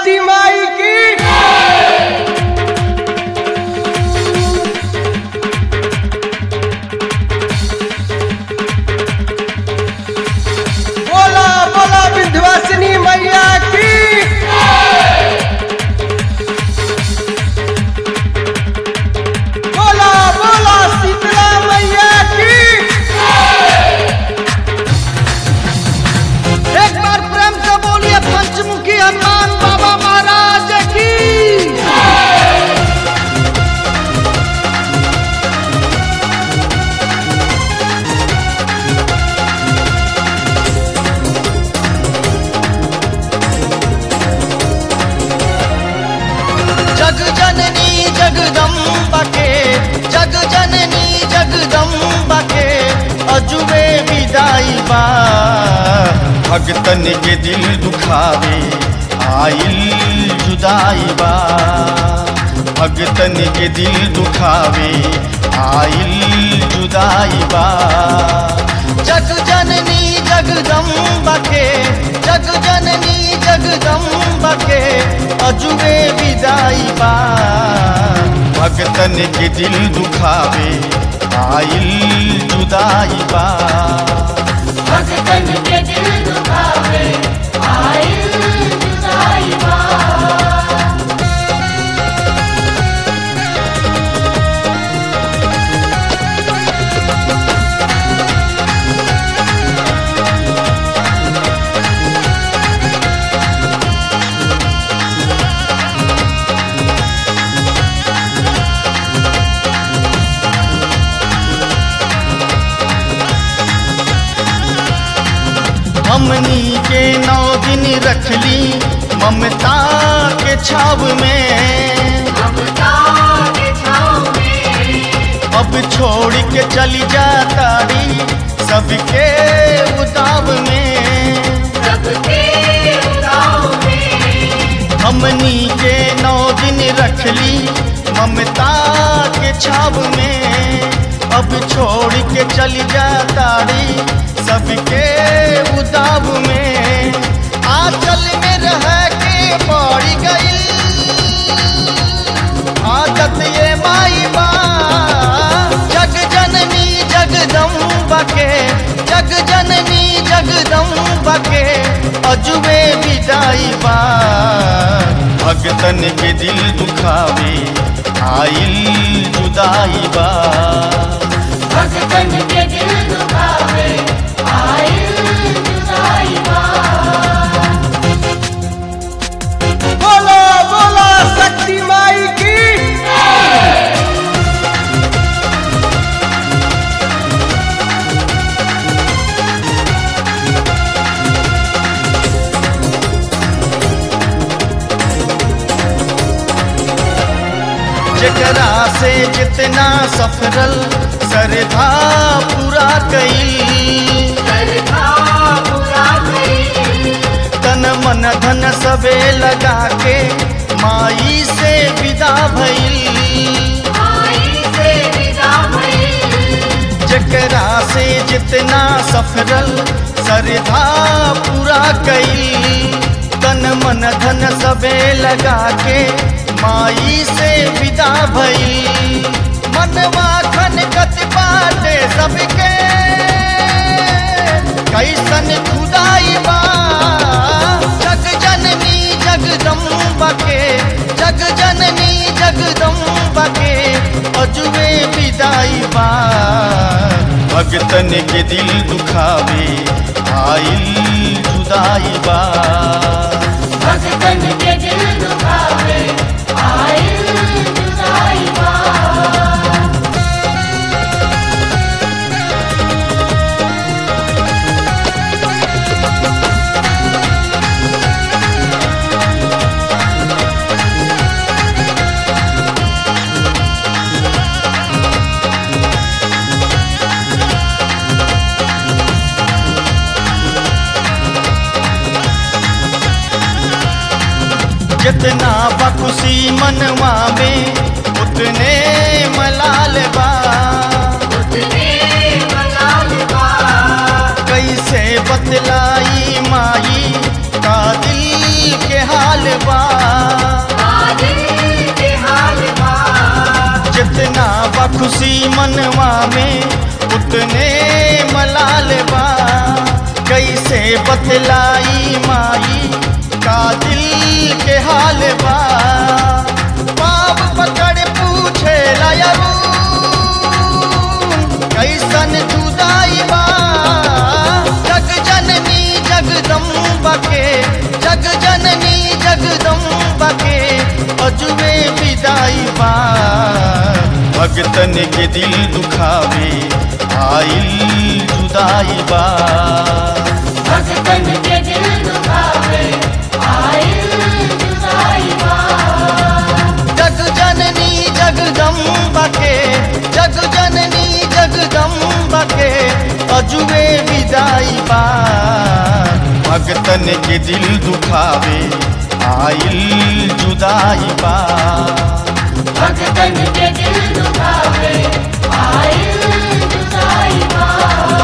शक्ति माई की बोला बोला विंध्यवासिनी मैया की बोला बोला शीतला मैया की एक बार प्रेम से बोलिए पंचमुखी हनुमान बाबा महाराज की जग जननी जगदम्बा के जग जननी जगदम्बा के अजुबे विदाई बा भगतन के दिल दुखावे आइल जुदाई बा भगतन के दिल दुखावे आइल जुदाई बा जग जननी जगदम्बा के जग जननी जगदम्बा के अजुबे विदाई बा भगतन के दिल दुखावे आइल जुदाई बा भगतन के दिल दुखावे आइल जुदाई बा हमनी के नौ दिन रखली ममता के छाव में ममता के छाँव में अब छोड़ के चली जाताड़ी सबके उताव में सबके गाँव में हमनी के नौ दिन रखली ममता के छाव में अब छोड़ के चली जाताड़ी सबके उताव में आंचल में रह के पड़ गई आदत ये माई बा जग जननी जगदम्बा के जग जननी जगदम्बा के अजुबे विदाई बा भगतन के दिल दुखावे आइल जुदाई बा भगतन के दिल दुखावे आइल जुदाई बा बोला बोला शक्ति माई की जकरा से जितना सफरल सरधा पूरा कई सरधा पूरा करी तन मन धन सबे लगा के माई से विदा भइल आई से विदा भइल जकरा से जितना सफरल सरधा पूरा कई तन मन धन सबे लगा के माई से विदा भइल मनवा खन कत बाटे सबके कैसन खुदाई बा जग जननी जगदम्बा के जग जननी जगदम्बा के अजुबे विदाई बा भगतन के दिल दुखावे आइल जुदाई बा भगतन के दिल दुखावे आइल जुदाई बा जितना बखुशी मनवा में उतने मलाल बा उतने मलाल बा कैसे बतलाई माई का दिल के हाल बा खुशी मनवा में उतने मलाल बा कैसे बतलाई माई का दिल के हाल बा पाप पकड़ पूछे लायरू कैसन जुदाई बा जग जननी जगदम्बा के जग जननी जगदम्बा के अजुबे विदाई बा भगतन के दिल दुखावे आइल जुदाई बा भगतन के दिल दुखावे आइल जुदाई बा जग जननी जगदम्बा के जग जननी जगदम्बा के अजुबे विदाई बा भगतन के दिल दुखावे आइल जुदाई बा भगतन के दिल दुखावे आइल जुदाई बा